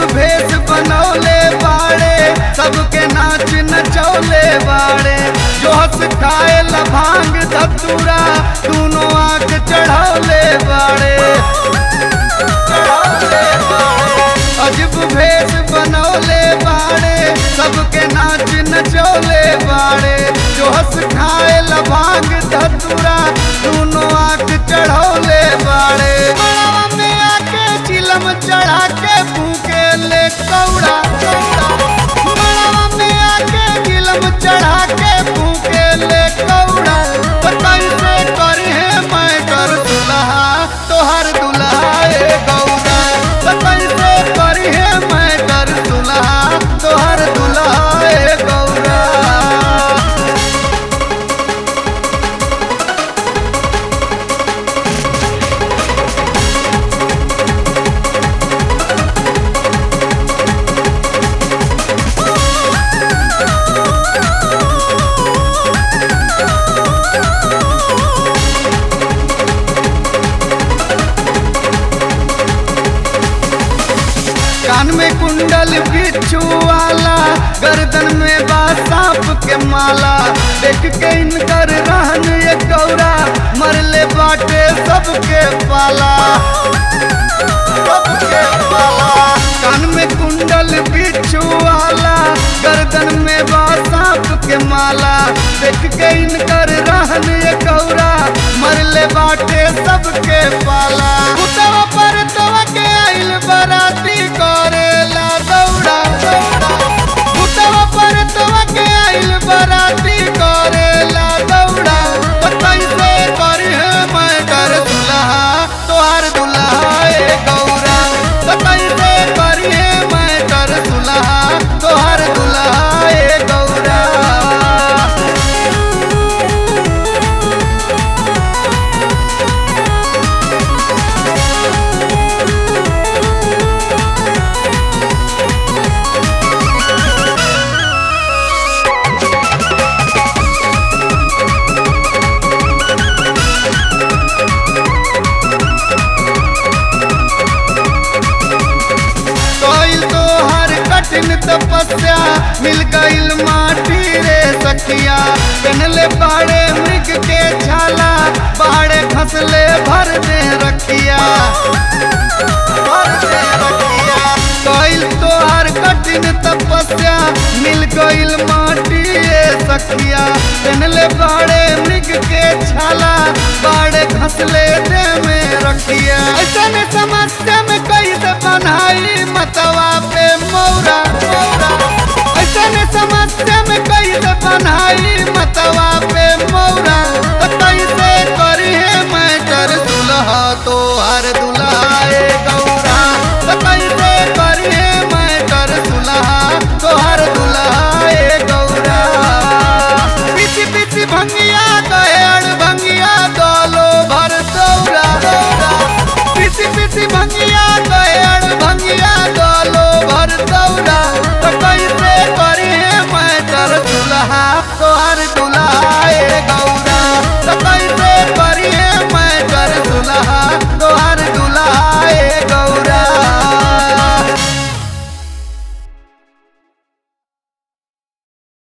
भेष बनौले बाड़े सबके नाच नचौले बाड़े जो हंस खाए भांग धतूरा दोनों आंख चढ़ौले बाड़े चढ़ौले बाड़े अजब भेष बनौले बाड़े सबके नाच नचौले बाड़े जो हंस खाए भांग धतूरा दोनों आंख चढ़ौले बाड़े मड़वा में आके चिलम चढ़ा के फूके ले कौड़ा मड़वा में आके चिलम चढ़ा के फूके ले कौड़ा तो कैसे करी है मैं कर दुल्हा तोहर दुल्हा ए गौरा तो कैसे करी है मैं कर दुल्हा तोहर दुल्हा ए गौरा कान में कुंडल बिच्छू वाला गर्दन में बा सांप के माला देख के इनकर रहन ये गौरा मरले बाटे सबके पाला सबके पाला कान में कुंडल बिच्छू वाला गर्दन में बा सांप के माला देख के इनकर रहन ये गौरा मरले बाटे सबके पाला उतवा पर तवा के आइल बराती करेला दौड़ा उतवा पर तवा के आइल बराती करेला दौड़ा तो कैसे करी है मैं कर दुल्हा तोहार दुल्हा ए गौरा तो कैसे करी है मैं कर दुल्हा तोहार दुल्हा ए गौरा कोइल तो हर कठिन तपस्या मिल गइल माटी रे सखिया पहनले बाड़े मृग के छाला बाड़े खसले भर दे रखिया भर दे रखिया कोइल तो हर कठिन तपस्या मिल गइल माटी रे सखिया पहनले बाड़े मृग के छाला बाड़े खसले